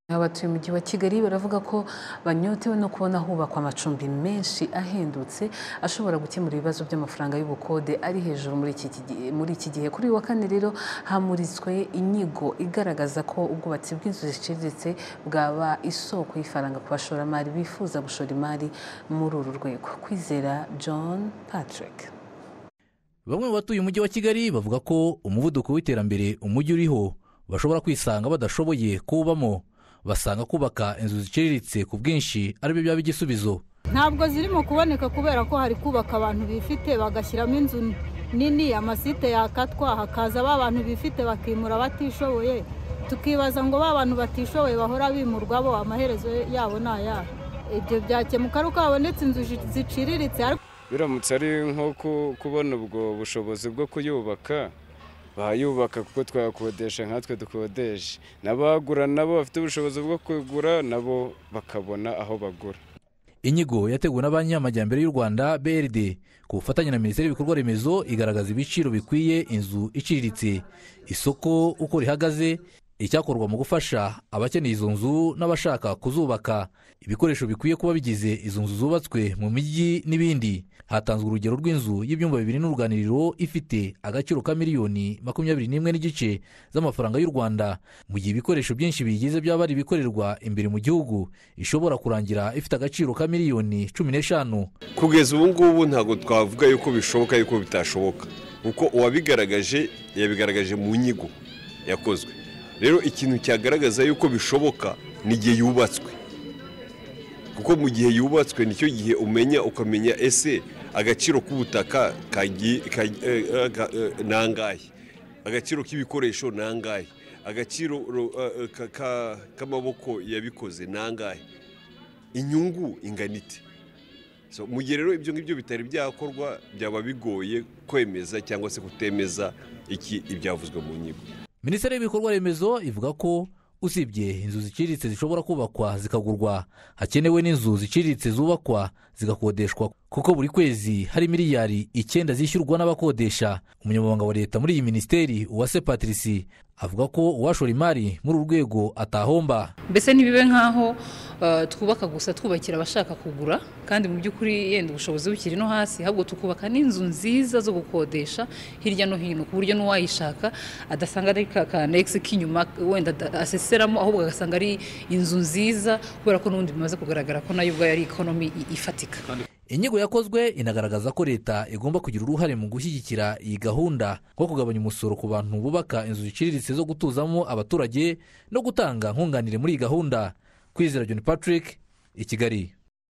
Abatuye umujyi wa Kigali baravuga ko banyotewe no kubona hubakwa amacumbi menshi ahendutse ashobora gukemura ibibazo by'amafaranga y'ubukode ari hejuru muri iki, gihe- muri iki gihe kuri uyu wa kane rero hamuritswe inyigo igaragaza ko ubwubatsi bw'inzu ziciriritse bwaba isoko y'ifaranga ku bashoramari bifuza gushora imari muri uru rwego kwizera John Patrick Bamwe mu batuye umujyi wa Kigali bavuga ko umuvuduko w'iterambere umujyi uriho bashobora kwisanga badashoboye kuwubamo basanga kubaka inzu ziciriritse ku bwinshi ari byo byaba igisubizo ntabwo zirimo kuboneka kubera ko hari kubaka abantu bifite bagashyiramo inzu nini amasite yakatwa hakaza ba bantu bifite bakimura batishoboye tukibaza ngo ba bantu batishoboye bahora bimurwa bo amaherezo yabo ni ayahe ibyo byakemuka ari uko habonetse inzu zi- ziciriritse ariko biramutse ari nko ku- kubona ubwo bushobozi bwo kuyubaka bayubaka kuko twakodesha nkatwe dukodesha n'abagura nabo bafite ubushobozi bwo kugura nabo bakabona aho bagura inyigo yateguwe na banki y'amajyambere y'u rwanda brd ku bufatanye na minisiteri y'ibikorwa remezo igaragaza ibiciro bikwiye inzu iciriritse isoko uko rihagaze icyakorwa mu gufasha abakeneye izo nzu n'abashaka kuzubaka ibikoresho bikwiye kuba bigize izo nzu zubatswe mu mijyi n'ibindi hatanzwe urugero rw'inzu y'ibyumba bibiri n'uruganiriro ifite agaciro ka miliyoni makumyabiri n'imwe n'igice z'amafaranga y'u rwanda mu gihe ibikoresho byinshi biyigize byaba ari ibikorerwa imbere mu gihugu ishobora kurangira ifite agaciro ka miliyoni cumi n'eshanu kugeza ubu ngubu ntabwo twavuga yuko bishoboka yuko bitashoboka kuko uwabigaragaje yabigaragaje mu nyigo yakozwe rero ikintu cyagaragaza yuko bishoboka ni igihe yubatswe kuko mu gihe yubatswe nicyo gihe umenya ukamenya ese agaciro k'ubutaka kagi- kagi- eh, eh, ga- eh, ni angahe agaciro k'ibikoresho ni angahe agaciro ro- eh, eh, ka- ka- k'amaboko yabikoze ni angahe inyungu ingana ite So, mu gihe rero ibyo ngibyo bitari byakorwa byaba bigoye kwemeza cyangwa se kutemeza iki ibyavuzwe mu nyigo minisiteri y'ibikorwa remezo ivuga ko usibye inzu ziciriritse zishobora kubakwa zikagurwa hakenewe n'inzu ziciriritse zubakwa zigakodeshwa kuko buri kwezi hari miliyari icyenda zishyurwa n'abakodesha umunyamabanga wa leta muri iyi minisiteri uwase patrici avuga ko uwashora imari muri uru rwego atahomba mbese ntibibe nk'aho eh, twubaka gusa twubakira abashaka kugura kandi mu by'ukuri yenda ubushobozi bukiri no hasi ahubwo tukubaka n'inzu nziza zo gukodesha hirya no hino ku buryo n'uwayishaka adasanga ari ka kanegisi k'inyuma wenda ada- aseseramo ahubwo agasanga ari inzu nziza kubera ko n'ubundi bimaze kugaragara ko nayo ubwayo ari ikonomi i- ifatika inyigo yakozwe inagaragaza ko leta igomba kugira uruhare mu gushyigikira iyi gahunda nko kugabanya umusoro ku bantu bubaka inzu ziciriritse zo gutuzamo abaturage no gutanga nkunganire muri iyi gahunda kwizera john patrick i kigali